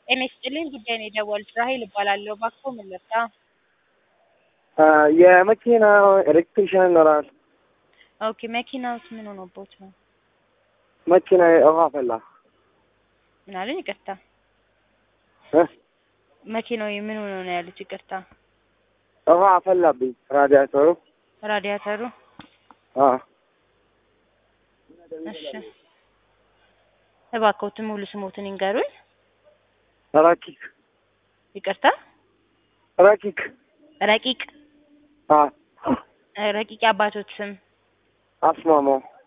ጤና ይስጥልኝ ጉዳይ ነው የደወሉት ራሔል እባላለሁ። እባክዎ ምን ልርዳ? የመኪና ኤሌክትሪሽን ይኖራል። ኦኬ መኪናውስ ምን ሆኖቦት ነው? መኪና ውሃ ፈላ ምን አሉኝ? ይቅርታ እ? መኪናው ምን ሆኖ ነው ያሉት? ይቅርታ ውሃ አፈላብኝ ራዲያተሩ። ራዲያተሩ። አዎ እሺ እባክዎትን ሙሉ ስሞትን ይንገሩኝ። ረኪክ ይቅርታ ረኪክ ረቂቅ አዎ ረቂቅ የአባቶት ስም አስማማው